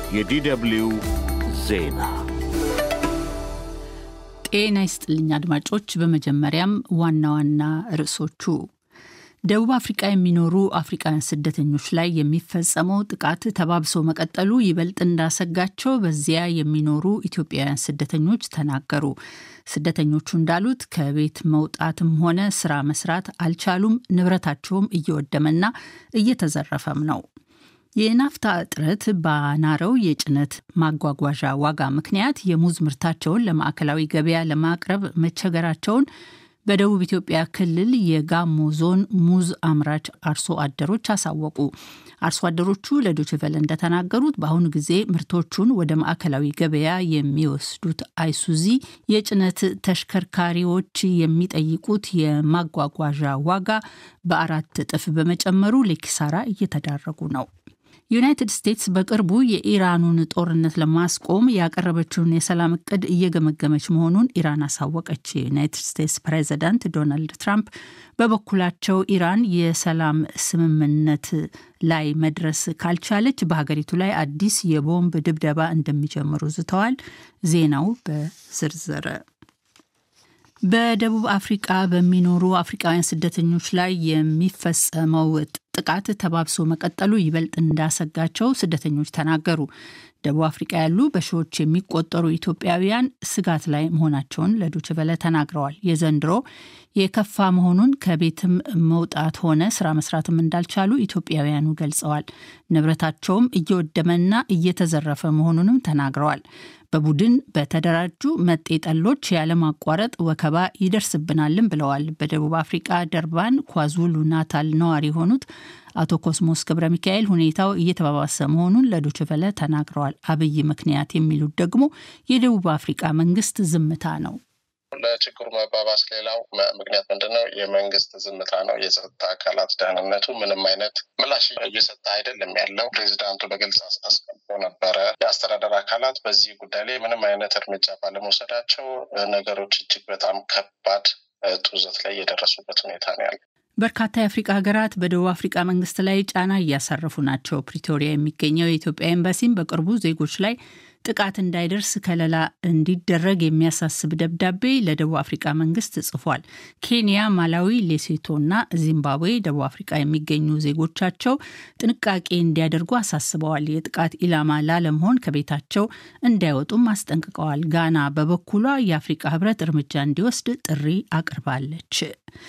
የዲደብሊው ዜና ጤና ይስጥልኝ አድማጮች። በመጀመሪያም ዋና ዋና ርዕሶቹ ደቡብ አፍሪቃ የሚኖሩ አፍሪቃውያን ስደተኞች ላይ የሚፈጸመው ጥቃት ተባብሶ መቀጠሉ ይበልጥ እንዳሰጋቸው በዚያ የሚኖሩ ኢትዮጵያውያን ስደተኞች ተናገሩ። ስደተኞቹ እንዳሉት ከቤት መውጣትም ሆነ ስራ መስራት አልቻሉም። ንብረታቸውም እየወደመና እየተዘረፈም ነው። የናፍታ እጥረት ባናረው የጭነት ማጓጓዣ ዋጋ ምክንያት የሙዝ ምርታቸውን ለማዕከላዊ ገበያ ለማቅረብ መቸገራቸውን በደቡብ ኢትዮጵያ ክልል የጋሞ ዞን ሙዝ አምራች አርሶ አደሮች አሳወቁ። አርሶ አደሮቹ ለዶችቨለ እንደተናገሩት በአሁኑ ጊዜ ምርቶቹን ወደ ማዕከላዊ ገበያ የሚወስዱት አይሱዚ የጭነት ተሽከርካሪዎች የሚጠይቁት የማጓጓዣ ዋጋ በአራት እጥፍ በመጨመሩ ለኪሳራ እየተዳረጉ ነው። ዩናይትድ ስቴትስ በቅርቡ የኢራኑን ጦርነት ለማስቆም ያቀረበችውን የሰላም እቅድ እየገመገመች መሆኑን ኢራን አሳወቀች። የዩናይትድ ስቴትስ ፕሬዚዳንት ዶናልድ ትራምፕ በበኩላቸው ኢራን የሰላም ስምምነት ላይ መድረስ ካልቻለች በሀገሪቱ ላይ አዲስ የቦምብ ድብደባ እንደሚጀምሩ ዝተዋል። ዜናው በዝርዝር በደቡብ አፍሪቃ በሚኖሩ አፍሪቃውያን ስደተኞች ላይ የሚፈጸመው ጥቃት ተባብሶ መቀጠሉ ይበልጥ እንዳሰጋቸው ስደተኞች ተናገሩ። ደቡብ አፍሪቃ ያሉ በሺዎች የሚቆጠሩ ኢትዮጵያውያን ስጋት ላይ መሆናቸውን ለዶችቨለ ተናግረዋል። የዘንድሮ የከፋ መሆኑን ከቤትም መውጣት ሆነ ስራ መስራትም እንዳልቻሉ ኢትዮጵያውያኑ ገልጸዋል። ንብረታቸውም እየወደመና እየተዘረፈ መሆኑንም ተናግረዋል። በቡድን በተደራጁ መጤ ጠሎች ያለማቋረጥ ወከባ ይደርስብናልም ብለዋል። በደቡብ አፍሪቃ ደርባን ኳዙሉ ናታል ነዋሪ የሆኑት አቶ ኮስሞስ ገብረ ሚካኤል ሁኔታው እየተባባሰ መሆኑን ለዶችቨለ ተናግረዋል። አብይ ምክንያት የሚሉት ደግሞ የደቡብ አፍሪቃ መንግስት ዝምታ ነው። ለችግሩ መባባስ ሌላው ምክንያት ምንድን ነው? የመንግስት ዝምታ ነው። የጸጥታ አካላት ደህንነቱ ምንም አይነት ምላሽ እየሰጠ አይደለም ያለው። ፕሬዚዳንቱ በግልጽ አስቀምጦ ነበረ። የአስተዳደር አካላት በዚህ ጉዳይ ላይ ምንም አይነት እርምጃ ባለመውሰዳቸው ነገሮች እጅግ በጣም ከባድ ጡዘት ላይ የደረሱበት ሁኔታ ነው ያለው። በርካታ የአፍሪቃ ሀገራት በደቡብ አፍሪቃ መንግስት ላይ ጫና እያሳረፉ ናቸው። ፕሪቶሪያ የሚገኘው የኢትዮጵያ ኤምባሲም በቅርቡ ዜጎች ላይ ጥቃት እንዳይደርስ ከለላ እንዲደረግ የሚያሳስብ ደብዳቤ ለደቡብ አፍሪቃ መንግስት ጽፏል። ኬንያ፣ ማላዊ፣ ሌሴቶና ዚምባብዌ ደቡብ አፍሪቃ የሚገኙ ዜጎቻቸው ጥንቃቄ እንዲያደርጉ አሳስበዋል። የጥቃት ኢላማ ላለመሆን ከቤታቸው እንዳይወጡም አስጠንቅቀዋል። ጋና በበኩሏ የአፍሪቃ ህብረት እርምጃ እንዲወስድ ጥሪ አቅርባለች።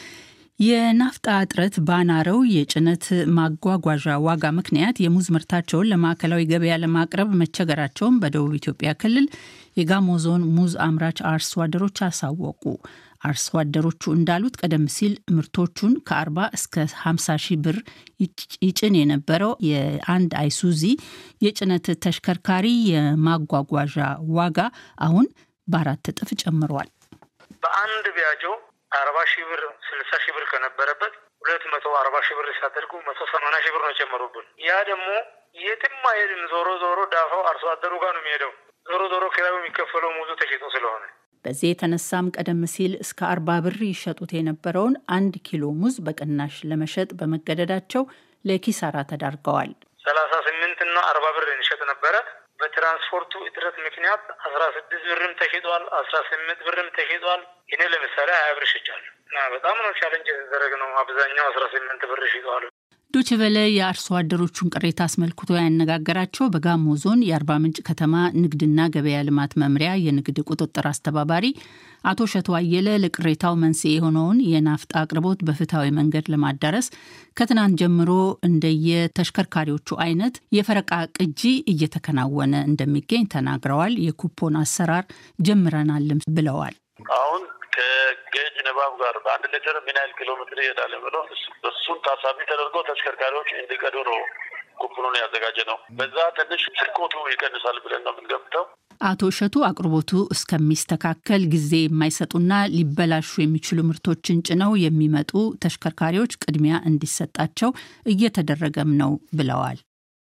የናፍጣ እጥረት ባናረው የጭነት ማጓጓዣ ዋጋ ምክንያት የሙዝ ምርታቸውን ለማዕከላዊ ገበያ ለማቅረብ መቸገራቸውን በደቡብ ኢትዮጵያ ክልል የጋሞ ዞን ሙዝ አምራች አርሶ አደሮች አሳወቁ። አርሶ አደሮቹ እንዳሉት ቀደም ሲል ምርቶቹን ከ40 እስከ 50 ሺህ ብር ይጭን የነበረው የአንድ አይሱዚ የጭነት ተሽከርካሪ የማጓጓዣ ዋጋ አሁን በአራት እጥፍ ጨምሯል። በአንድ ቢያጆ አርባ ሺህ ብር ስልሳ ሺህ ብር ከነበረበት ሁለት መቶ አርባ ሺህ ብር ሲያደርጉ መቶ ሰማንያ ሺህ ብር ነው የጨመሩብን። ያ ደግሞ የትም አይሄድም። ዞሮ ዞሮ ዳፋው አርሶ አደሩ ጋር ነው የሚሄደው። ዞሮ ዞሮ ኪራዩ የሚከፈለው ሙዙ ተሽጦ ስለሆነ በዚህ የተነሳም ቀደም ሲል እስከ አርባ ብር ይሸጡት የነበረውን አንድ ኪሎ ሙዝ በቅናሽ ለመሸጥ በመገደዳቸው ለኪሳራ ተዳርገዋል። ሰላሳ ስምንት እና አርባ ብር እንሸጥ ነበረ። በትራንስፖርቱ እጥረት ምክንያት አስራ ስድስት ብርም ተሽጧል፣ አስራ ስምንት ብርም ተሽጧል። እኔ ለምሳሌ ሀያ ብር ሽጫለሁ እና በጣም ነው ቻለንጅ የተደረገ ነው። አብዛኛው አስራ ስምንት ብር ሽጧል። ዶችቨለ የአርሶ አደሮቹን ቅሬታ አስመልክቶ ያነጋገራቸው በጋሞ ዞን የአርባ ምንጭ ከተማ ንግድና ገበያ ልማት መምሪያ የንግድ ቁጥጥር አስተባባሪ አቶ ሸቶ አየለ ለቅሬታው መንስኤ የሆነውን የናፍጣ አቅርቦት በፍትሐዊ መንገድ ለማዳረስ ከትናንት ጀምሮ እንደየተሽከርካሪዎቹ አይነት የፈረቃ ቅጂ እየተከናወነ እንደሚገኝ ተናግረዋል። የኩፖን አሰራር ጀምረናልም ብለዋል። አሁን ከጌጅ ንባብ ጋር በአንድ ሊትር ምን ያህል ኪሎ ሜትር ይሄዳል ብለው እሱን ታሳቢ ተደርጎ ተሽከርካሪዎች እንዲቀዱ ነው ኩፕኑን ያዘጋጀ ነው። በዛ ትንሽ ስርቆቱ ይቀንሳል ብለን ነው የምንገምተው። አቶ እሸቱ አቅርቦቱ እስከሚስተካከል ጊዜ የማይሰጡና ሊበላሹ የሚችሉ ምርቶችን ጭነው የሚመጡ ተሽከርካሪዎች ቅድሚያ እንዲሰጣቸው እየተደረገም ነው ብለዋል።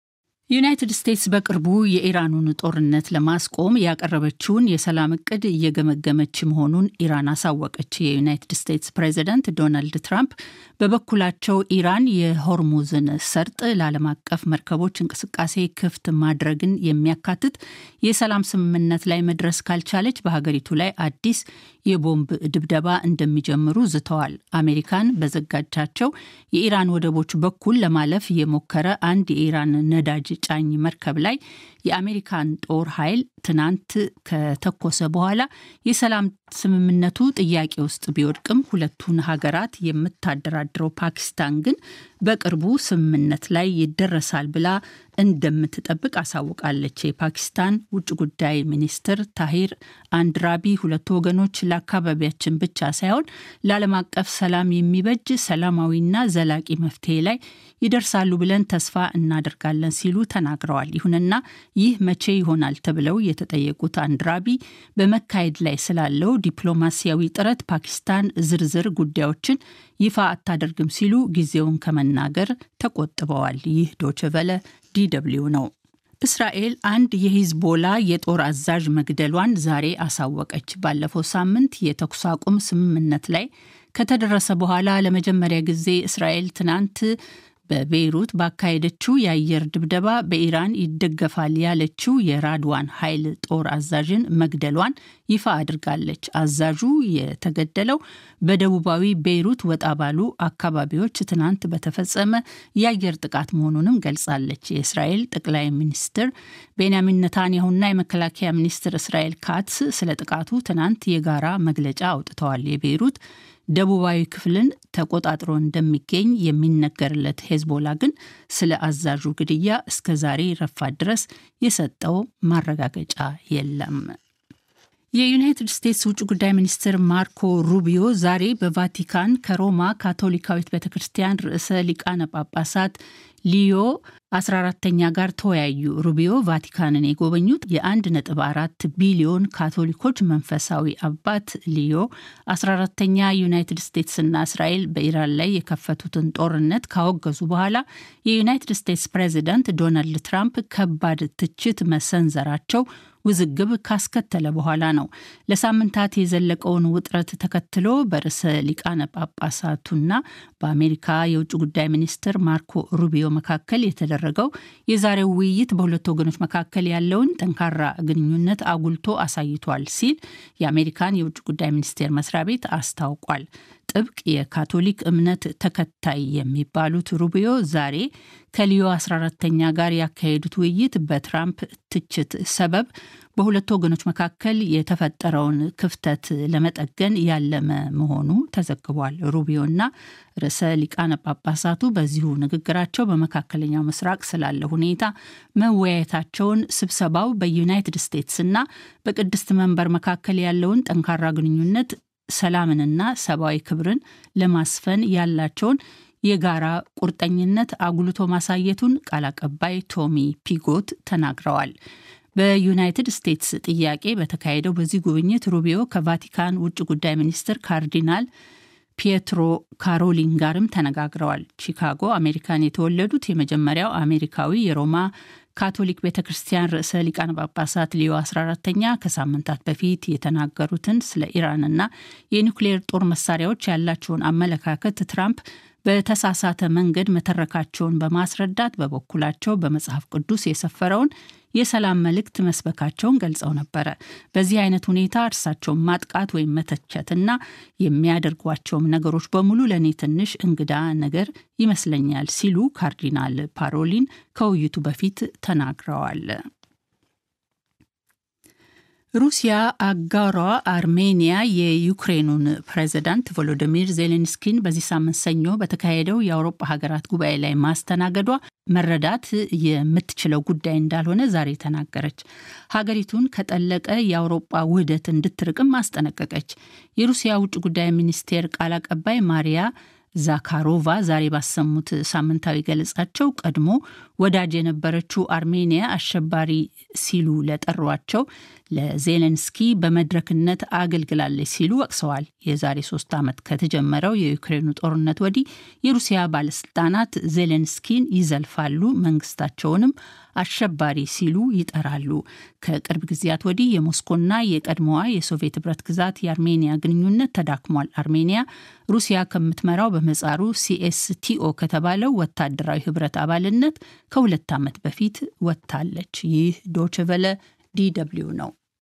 ዩናይትድ ስቴትስ በቅርቡ የኢራኑን ጦርነት ለማስቆም ያቀረበችውን የሰላም እቅድ እየገመገመች መሆኑን ኢራን አሳወቀች። የዩናይትድ ስቴትስ ፕሬዚደንት ዶናልድ ትራምፕ በበኩላቸው ኢራን የሆርሙዝን ሰርጥ ለዓለም አቀፍ መርከቦች እንቅስቃሴ ክፍት ማድረግን የሚያካትት የሰላም ስምምነት ላይ መድረስ ካልቻለች በሀገሪቱ ላይ አዲስ የቦምብ ድብደባ እንደሚጀምሩ ዝተዋል። አሜሪካን በዘጋጃቸው የኢራን ወደቦች በኩል ለማለፍ የሞከረ አንድ የኢራን ነዳጅ ጫኝ መርከብ ላይ የአሜሪካን ጦር ኃይል ትናንት ከተኮሰ በኋላ የሰላም ስምምነቱ ጥያቄ ውስጥ ቢወድቅም ሁለቱን ሀገራት የምታደራድረው ፓኪስታን ግን በቅርቡ ስምምነት ላይ ይደረሳል ብላ እንደምትጠብቅ አሳውቃለች። የፓኪስታን ውጭ ጉዳይ ሚኒስትር ታሂር አንድራቢ ሁለቱ ወገኖች ለአካባቢያችን ብቻ ሳይሆን ለዓለም አቀፍ ሰላም የሚበጅ ሰላማዊና ዘላቂ መፍትሄ ላይ ይደርሳሉ ብለን ተስፋ እናደርጋለን ሲሉ ተናግረዋል። ይሁንና ይህ መቼ ይሆናል ተብለው የተጠየቁት አንድራቢ በመካሄድ ላይ ስላለው ዲፕሎማሲያዊ ጥረት ፓኪስታን ዝርዝር ጉዳዮችን ይፋ አታደርግም ሲሉ ጊዜውን ከመናገር ተቆጥበዋል። ይህ ዶችቨለ ዲደብሊው ነው። እስራኤል አንድ የሂዝቦላ የጦር አዛዥ መግደሏን ዛሬ አሳወቀች። ባለፈው ሳምንት የተኩስ አቁም ስምምነት ላይ ከተደረሰ በኋላ ለመጀመሪያ ጊዜ እስራኤል ትናንት በቤይሩት ባካሄደችው የአየር ድብደባ በኢራን ይደገፋል ያለችው የራድዋን ኃይል ጦር አዛዥን መግደሏን ይፋ አድርጋለች። አዛዡ የተገደለው በደቡባዊ ቤይሩት ወጣ ባሉ አካባቢዎች ትናንት በተፈጸመ የአየር ጥቃት መሆኑንም ገልጻለች። የእስራኤል ጠቅላይ ሚኒስትር ቤንያሚን ነታንያሁና የመከላከያ ሚኒስትር እስራኤል ካትስ ስለ ጥቃቱ ትናንት የጋራ መግለጫ አውጥተዋል። የቤይሩት ደቡባዊ ክፍልን ተቆጣጥሮ እንደሚገኝ የሚነገርለት ሄዝቦላ ግን ስለ አዛዡ ግድያ እስከ ዛሬ ረፋት ድረስ የሰጠው ማረጋገጫ የለም። የዩናይትድ ስቴትስ ውጭ ጉዳይ ሚኒስትር ማርኮ ሩቢዮ ዛሬ በቫቲካን ከሮማ ካቶሊካዊት ቤተ ክርስቲያን ርዕሰ ሊቃነ ጳጳሳት ሊዮ 14ተኛ ጋር ተወያዩ። ሩቢዮ ቫቲካንን የጎበኙት የ1.4 ቢሊዮን ካቶሊኮች መንፈሳዊ አባት ሊዮ 14ተኛ ዩናይትድ ስቴትስና እስራኤል በኢራን ላይ የከፈቱትን ጦርነት ካወገዙ በኋላ የዩናይትድ ስቴትስ ፕሬዚዳንት ዶናልድ ትራምፕ ከባድ ትችት መሰንዘራቸው ውዝግብ ካስከተለ በኋላ ነው። ለሳምንታት የዘለቀውን ውጥረት ተከትሎ በርዕሰ ሊቃነ ጳጳሳቱና በአሜሪካ የውጭ ጉዳይ ሚኒስትር ማርኮ ሩቢዮ መካከል የተደረገው የዛሬው ውይይት በሁለቱ ወገኖች መካከል ያለውን ጠንካራ ግንኙነት አጉልቶ አሳይቷል ሲል የአሜሪካን የውጭ ጉዳይ ሚኒስቴር መስሪያ ቤት አስታውቋል። ጥብቅ የካቶሊክ እምነት ተከታይ የሚባሉት ሩቢዮ ዛሬ ከሊዮ 14ተኛ ጋር ያካሄዱት ውይይት በትራምፕ ትችት ሰበብ በሁለቱ ወገኖች መካከል የተፈጠረውን ክፍተት ለመጠገን ያለመ መሆኑ ተዘግቧል። ሩቢዮና ርዕሰ ሊቃነ ጳጳሳቱ በዚሁ ንግግራቸው በመካከለኛው ምስራቅ ስላለ ሁኔታ መወያየታቸውን፣ ስብሰባው በዩናይትድ ስቴትስና በቅድስት መንበር መካከል ያለውን ጠንካራ ግንኙነት ሰላምንና ሰብአዊ ክብርን ለማስፈን ያላቸውን የጋራ ቁርጠኝነት አጉልቶ ማሳየቱን ቃል አቀባይ ቶሚ ፒጎት ተናግረዋል። በዩናይትድ ስቴትስ ጥያቄ በተካሄደው በዚህ ጉብኝት ሩቢዮ ከቫቲካን ውጭ ጉዳይ ሚኒስትር ካርዲናል ፒየትሮ ካሮሊን ጋርም ተነጋግረዋል። ቺካጎ አሜሪካን የተወለዱት የመጀመሪያው አሜሪካዊ የሮማ ካቶሊክ ቤተ ክርስቲያን ርዕሰ ሊቃነ ጳጳሳት ሊዮ 14ተኛ ከሳምንታት በፊት የተናገሩትን ስለ ኢራንና የኒውክሌር ጦር መሳሪያዎች ያላቸውን አመለካከት ትራምፕ በተሳሳተ መንገድ መተረካቸውን በማስረዳት በበኩላቸው በመጽሐፍ ቅዱስ የሰፈረውን የሰላም መልእክት መስበካቸውን ገልጸው ነበረ። በዚህ አይነት ሁኔታ እርሳቸውን ማጥቃት ወይም መተቸትና የሚያደርጓቸውም ነገሮች በሙሉ ለእኔ ትንሽ እንግዳ ነገር ይመስለኛል ሲሉ ካርዲናል ፓሮሊን ከውይይቱ በፊት ተናግረዋል። ሩሲያ አጋሯ አርሜኒያ የዩክሬኑን ፕሬዚዳንት ቮሎዲሚር ዜሌንስኪን በዚህ ሳምንት ሰኞ በተካሄደው የአውሮፓ ሀገራት ጉባኤ ላይ ማስተናገዷ መረዳት የምትችለው ጉዳይ እንዳልሆነ ዛሬ ተናገረች። ሀገሪቱን ከጠለቀ የአውሮፓ ውህደት እንድትርቅም አስጠነቀቀች። የሩሲያ ውጭ ጉዳይ ሚኒስቴር ቃል አቀባይ ማሪያ ዛካሮቫ ዛሬ ባሰሙት ሳምንታዊ ገለጻቸው ቀድሞ ወዳጅ የነበረችው አርሜኒያ አሸባሪ ሲሉ ለጠሯቸው ለዜሌንስኪ በመድረክነት አገልግላለች ሲሉ ወቅሰዋል። የዛሬ ሶስት ዓመት ከተጀመረው የዩክሬኑ ጦርነት ወዲህ የሩሲያ ባለስልጣናት ዜሌንስኪን ይዘልፋሉ፣ መንግስታቸውንም አሸባሪ ሲሉ ይጠራሉ። ከቅርብ ጊዜያት ወዲህ የሞስኮና የቀድሞዋ የሶቪየት ህብረት ግዛት የአርሜኒያ ግንኙነት ተዳክሟል። አርሜኒያ ሩሲያ ከምትመራው በመጻሩ ሲኤስቲኦ ከተባለው ወታደራዊ ህብረት አባልነት ከሁለት ዓመት በፊት ወጥታለች። ይህ ዶችቨለ ዲደብሊው ነው።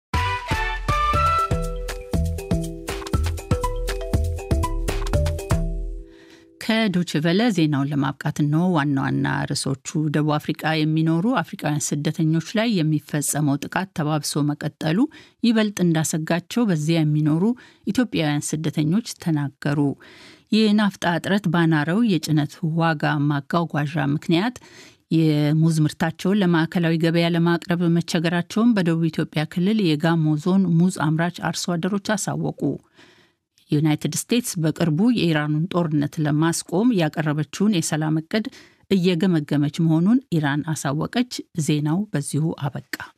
ከዶችቨለ ዜናውን ለማብቃት ነው። ዋና ዋና ርዕሶቹ ደቡብ አፍሪቃ የሚኖሩ አፍሪካውያን ስደተኞች ላይ የሚፈጸመው ጥቃት ተባብሶ መቀጠሉ ይበልጥ እንዳሰጋቸው በዚያ የሚኖሩ ኢትዮጵያውያን ስደተኞች ተናገሩ። የናፍጣ እጥረት ባናረው የጭነት ዋጋ ማጓጓዣ ምክንያት የሙዝ ምርታቸውን ለማዕከላዊ ገበያ ለማቅረብ መቸገራቸውን በደቡብ ኢትዮጵያ ክልል የጋሞ ዞን ሙዝ አምራች አርሶ አደሮች አሳወቁ። ዩናይትድ ስቴትስ በቅርቡ የኢራኑን ጦርነት ለማስቆም ያቀረበችውን የሰላም እቅድ እየገመገመች መሆኑን ኢራን አሳወቀች። ዜናው በዚሁ አበቃ።